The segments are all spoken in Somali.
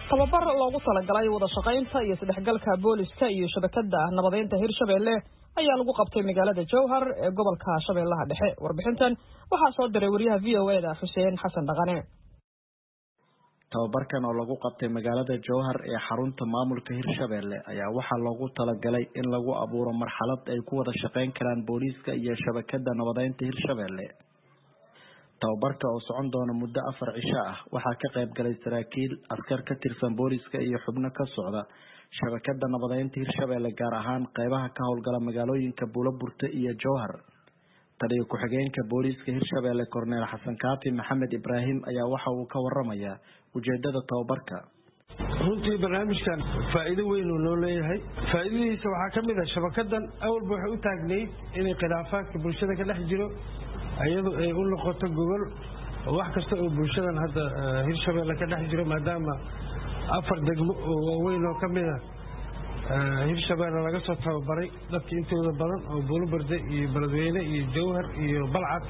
tababar loogu talagalay wada shaqaynta iyo isdhexgalka booliska iyo shabakada nabadeynta hirshabelle ayaa lagu qabtay magaalada jowhar ee gobolka shabeellaha dhexe warbixintan waxaa soo diray wariyaha v o eda xuseen xasan dhaqane tababarkan oo lagu qabtay magaalada jowhar ee xarunta maamulka hirshabelle ayaa waxaa loogu talagalay in lagu abuuro marxalad ay ku wada shaqeyn karaan booliiska iyo shabakada nabadeynta hirshabelle tababarka oo socon doona muddo afar cisho ah waxaa ka qayb galay saraakiil askar ka tirsan booliiska iyo xubno ka socda shabakada nabadeynta hirshabelle gaar ahaan qeybaha ka howlgala magaalooyinka buulaburte iyo jowhar taliyo ku-xigeenka booliiska hirshabelle korneel xasan kaafi maxamed ibraahim ayaa waxa uu ka waramayaa ujeedada tababarka runtii barnaamijkan faa'iido weyn uu noo leeyahay faa'iidadiisa waxaa ka mid ah shabakadan awalba waxay u taagnayd inay khilaafaadka bulshada ka dhex jiro iyadu ay u noqoto gogol wax kasta oo bulshadan hadda hirshabelle ka dhex jiro maadaama afar degmo oo waaweyn oo ka mid a hirshabelle laga soo tababaray dadka intooda badan oo buuluberde iyo beledweyne iyo jowhar iyo balcad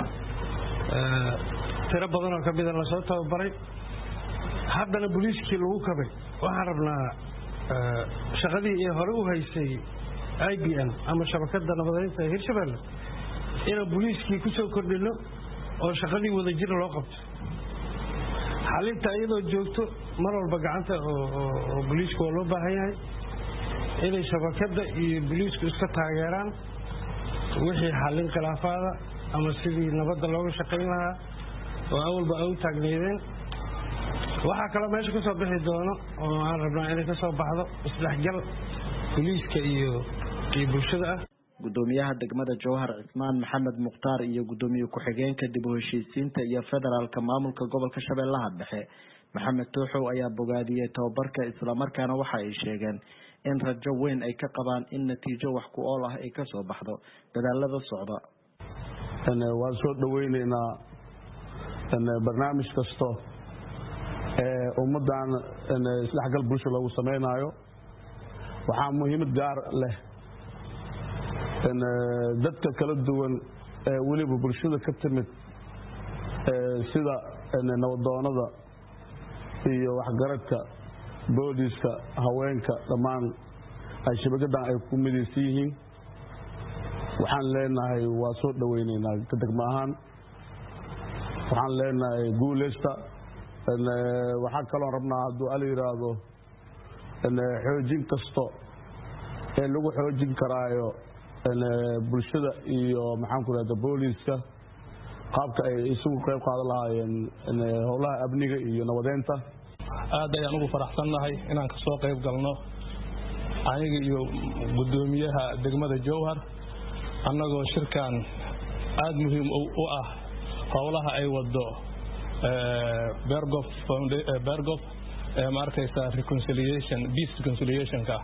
tiro badan oo ka mida lasoo tababaray haddana boliiskii lagu kabay waxaan rabnaa shaqadii ee hore u haysay i b n ama shabakada nabadeynta ee hirshabelle inaan boliiskii ku soo kordhino oo shaqadii wadajir loo qabto xalinta iyadoo joogto mar walba gacanta oo boliisku waa loo baahan yahay inay shabakada iyo boliisku iska taageeraan wixii xallin khilaafaada ama sidii nabadda looga shaqayn lahaa oo awalba ay u taagneydeen waxaa kaloo meesha ka soo bixi doono oo aan rabnaa inay ka soo baxdo isdhexgal boliiska iyo iyo bulshada ah gudoomiyaha degmada jowhar cismaan maxamed mukhtaar iyo gudoomiye ku-xigeenka dib u heshiisiinta iyo federaalka maamulka gobolka shabeellaha dhexe maxamed tuuxow ayaa bogaadiyey tababarka islamarkaana waxa ay sheegeen in rajo weyn ay ka qabaan in natiijo wax ku ool ah ay kasoo baxdo dadaalada socda waan soo dhaweyneynaa barnaamij kasto ee ummadan isdhexgal bulsha loogu samaynayo waxaa muhiimad gaar leh dadka kala duwan ee weliba bulshada ka timid sida nabadoonada iyo waxgaradka booliiska haweenka dhammaan ay shabakadan ay ku midaysan yihiin waxaan leenahay waa soo dhaweyneynaa ka degmo ahaan waxaan leenahay guuleysta waxaa kaloon rabnaa hadduu ala yidhaahdo xoojin kasto ee lagu xoojin karaayo bulshada iyo maxaanku rahda booliiska qaabka ay isugu qayb qaadan lahaayeen howlaha amniga iyo nabadeynta aad ayaan ugu faraxsannahay inaan ka soo qayb galno aniga iyo guddoomiyaha degmada jowhar annagoo shirkan aada muhiim u ah howlaha ay wado bergof ee ma arkaysaa reconciliation peace reconciliationka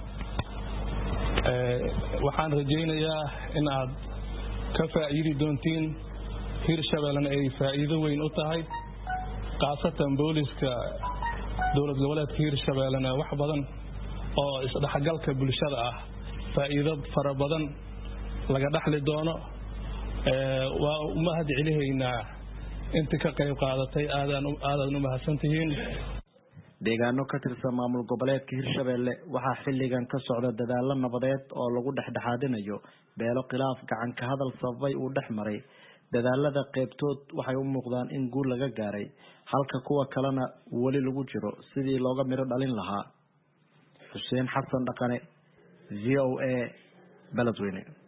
waxaan rajaynayaa in aad ka faa'iidi doontiin hirshabellena ay faa'iido weyn u tahay khaasatan booliska dowlad goboleedka hirshabellena wax badan oo isdhexgalka bulshada ah faa'iido fara badan laga dhexli doono waa umahad celihaynaa inta ka qayb qaadatay aadaad u mahadsan tihiin deegaano ka tirsan maamul goboleedka hirshabelle waxaa xilligan ka socda dadaalo nabadeed oo lagu dhexdhexaadinayo beelo khilaaf gacan ka hadal sababay uu dhex maray dadaalada qeybtood waxay u muuqdaan in guul laga gaaray halka kuwa kalena weli lagu jiro sidii looga midho dhalin lahaa xuseen xasan dhaqane v o a beledweyne